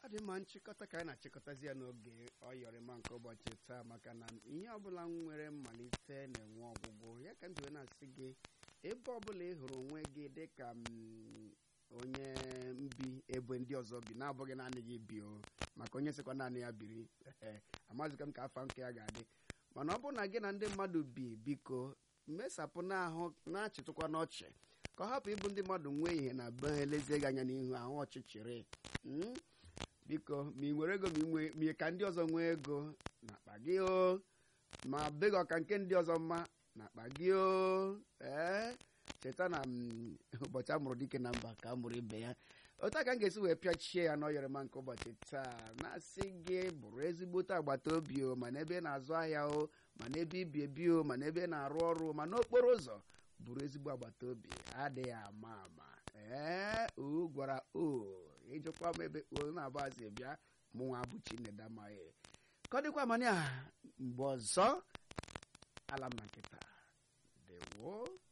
ọ dị mma nchịkọta ka anyị na-achịkọtazi ya n'oge ọyọrịma nke ụbọchị taa maka na ihe ọbụla nwere mmalite na-enwe ọgwụgwụ ya ka ndị na-asị gị ebe ọbụla ị hụrụ onwe gị dịka mm, onye mbi ebe ndị ọzọ bi na-abụghị naanị gị bi o maka onye sịkwa naanị ya biri ee amazịkwa m ka afa nke ya ga-adị mana ọ bụrụ na gị na ndị mmadụ bi biko mmesapụ n'ahụ na-achịtụkwa n'ọchị ka ọ hapụ ịbụ ndị mmadụ nwee ihe na be ha elezie gị anya n'ihu ahụ ọchịchịrị mm? biko ma ị nwere ego ma ị nwee- ma ị ka ndị ọzọ nwee ego n'akpa gị o ma be gị ọka nke ndị ọzọ mma n'akpa gị o ee cheta na mm, ụbọchị a mụrụ dike na mba ka a mụrụ ibe ya otu a ka m ga-esi wee pịachie ya n'ọyọrịma nke ụbọchị taa na-asị gị bụrụ ezigbote agbata obi o ma n'ebe ị na-azụ ahịa o ma n'ebe ibi ebi o ma n'ebe ị na-arụ ọrụ ma n'okporo ụzọ bụrụ ezigbo agbata obi adịghị ama ama ee o gwara o ịjụkwa m ebe o na-abụazị bịa mụnwa bụ chinedamaghị ka ọ dịkwa amanya mgbe ọzọ ala m na nkịta dewo